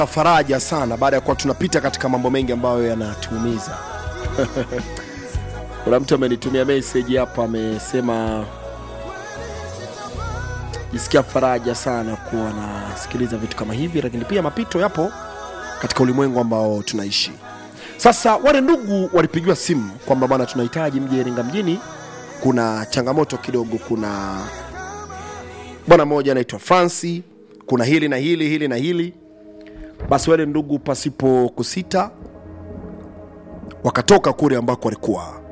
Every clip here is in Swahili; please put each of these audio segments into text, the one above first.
faraja sana baada ya kuwa tunapita katika mambo mengi ambayo yanatuumiza. Kuna mtu amenitumia message hapa, amesema jisikia faraja sana kuwa nasikiliza vitu kama hivi, lakini pia mapito yapo katika ulimwengu ambao tunaishi sasa. Wale ndugu walipigiwa simu kwamba bwana, tunahitaji mje Iringa mjini, kuna changamoto kidogo, kuna bwana mmoja anaitwa Franci, kuna hili na hili hili na hili. Basi wale ndugu pasipo kusita wakatoka kule ambako walikuwa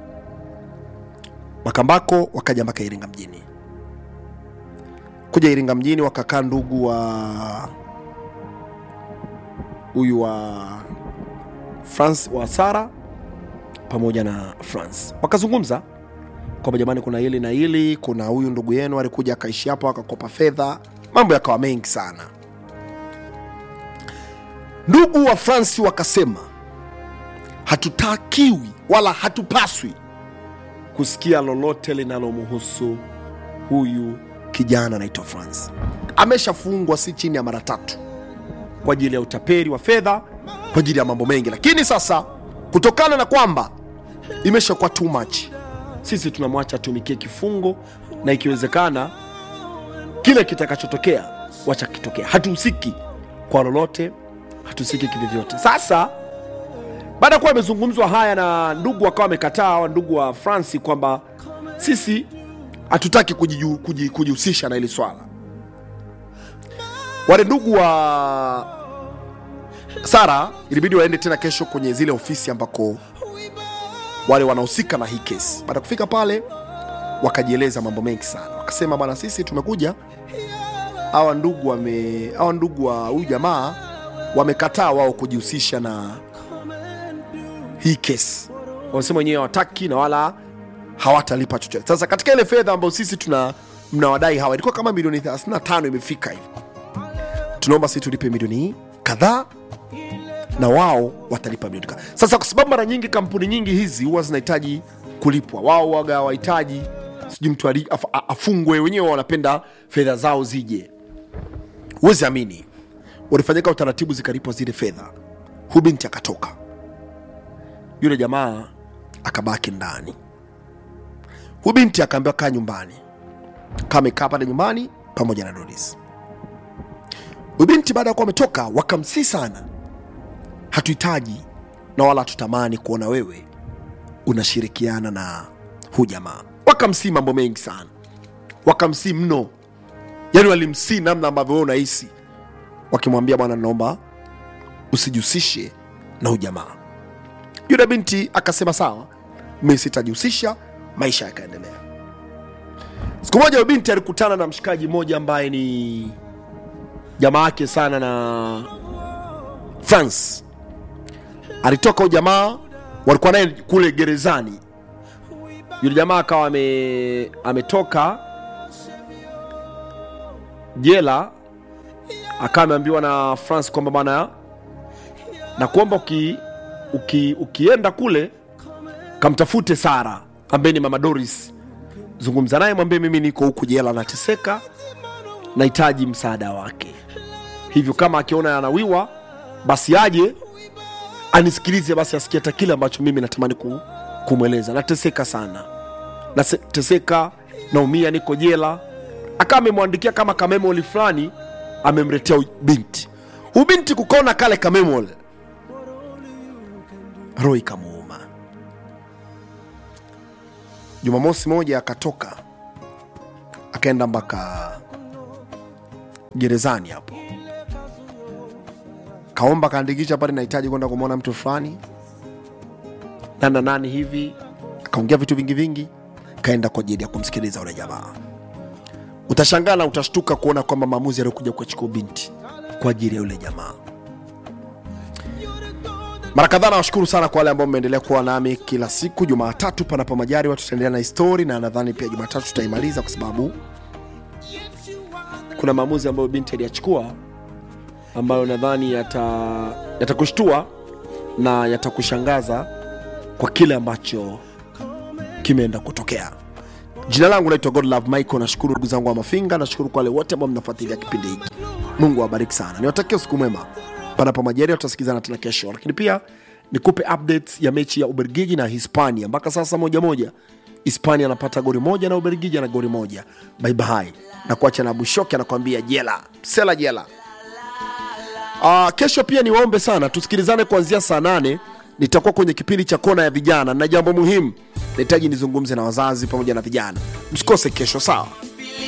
Makambako, wakaja mpaka Iringa mjini. Kuja Iringa mjini wakakaa ndugu wa huyu wa France wa Sara pamoja na France wakazungumza kwamba jamani, kuna hili na hili, kuna huyu ndugu yenu alikuja akaishi hapa akakopa fedha, mambo yakawa mengi sana. Ndugu wa France wakasema hatutakiwi wala hatupaswi kusikia lolote linalomhusu huyu kijana anaitwa France. Ameshafungwa si chini ya mara tatu kwa ajili ya utapeli wa fedha, kwa ajili ya mambo mengi, lakini sasa kutokana na kwamba imeshakuwa too much, sisi tunamwacha atumikie kifungo, na ikiwezekana kile kitakachotokea wacha kitokea. Hatuhusiki kwa lolote, hatuhusiki kivyovyote. Sasa baada ya kuwa amezungumzwa haya na ndugu wakawa wamekataa, hawa ndugu wa Fransi kwamba sisi hatutaki kujiju- kuji- kujihusisha na hili swala. Wale ndugu wa Sara ilibidi waende tena kesho kwenye zile ofisi ambako wale wanahusika na hii kesi. Baada ya kufika pale, wakajieleza mambo mengi sana, wakasema bwana, sisi tumekuja, hawa ndugu wame hawa ndugu wa huyu jamaa wamekataa wao kujihusisha na hii kesi, wamesema wenyewe hawataki na wala hawatalipa chochote. Sasa katika ile fedha ambayo sisi tuna mnawadai hawa ilikuwa kama milioni 35 imefika hivi, tunaomba sisi tulipe milioni kadhaa na wao watalipa milioni kadhaa. Sasa kwa sababu mara nyingi kampuni nyingi hizi huwa zinahitaji kulipwa, wao waga wahitaji sijui mtu ali- af- a- afungwe, wenyewe wanapenda fedha zao zije. Huwezi amini, walifanyika utaratibu, zikalipwa zile fedha, huyu binti akatoka, yule jamaa akabaki ndani. Huyu binti akaambiwa kaa nyumbani, kaa amekaa pale nyumbani pamoja na Doris. Huyu binti baada ya kuwa ametoka, wakamsii sana, hatuhitaji na wala hatutamani kuona wewe unashirikiana na huu jamaa. Wakamsii mambo mengi sana, wakamsii mno, yani walimsii namna ambavyo wewe unahisi, wakimwambia bwana, naomba usijihusishe na huu jamaa. Yule binti akasema sawa, mi sitajihusisha. Maisha yakaendelea. Siku moja yule binti alikutana na mshikaji mmoja ambaye ni jamaa yake sana na France. Alitoka huyu jamaa, walikuwa naye kule gerezani. Yule jamaa akawa ame, ametoka jela, akawa ameambiwa na France kwamba bwana, na kuomba uki, uki, ukienda kule kamtafute Sara ambaye ni mama Doris, zungumza naye, mwambie mimi niko huku jela, nateseka, nahitaji msaada wake. Hivyo kama akiona anawiwa, basi aje anisikilize, basi asikie hata kile ambacho mimi natamani ku, kumweleza. Nateseka sana, nateseka, naumia, niko jela. Akawa amemwandikia kama kamemoli fulani, amemletea huyu binti. Huyu binti kukaona kale kamemoli, roho ikamuuma. Jumamosi moja akatoka akaenda mpaka gerezani hapo, kaomba kaandikisha pale, nahitaji kwenda kumwona mtu fulani nani na nani hivi, akaongea vitu vingi vingi, kaenda kwa ajili ya kumsikiliza yule jamaa. Utashangaa na utashtuka kuona kwamba maamuzi aliyokuja kuachukua binti kwa ajili ya yule jamaa. Mara kadhaa nawashukuru sana kwa wale ambao mmeendelea kuwa nami kila siku. Jumatatu panapo majaliwa tutaendelea na histori, na nadhani pia Jumatatu tutaimaliza kwa sababu kuna maamuzi ambayo binti aliyachukua ambayo nadhani yata- yatakushtua na yatakushangaza kwa kile ambacho kimeenda kutokea. Jina langu naitwa Godlove Michael. Nashukuru ndugu zangu wa Mafinga, nashukuru kwa wale wote ambao mnafuatilia kipindi hiki. Mungu awabariki sana, niwatakia usiku mwema. panapo majaliwa tutasikizana tena kesho lakini pia nikupe updates ya mechi ya ubelgiji na hispania mpaka sasa moja moja hispania anapata gori moja na ubelgiji ana gori moja baibai na kuacha na bushoki anakwambia jela sela jela Uh, kesho pia niwaombe sana tusikilizane kuanzia saa nane nitakuwa kwenye kipindi cha kona ya vijana na jambo muhimu nahitaji nizungumze na wazazi pamoja na vijana msikose kesho sawa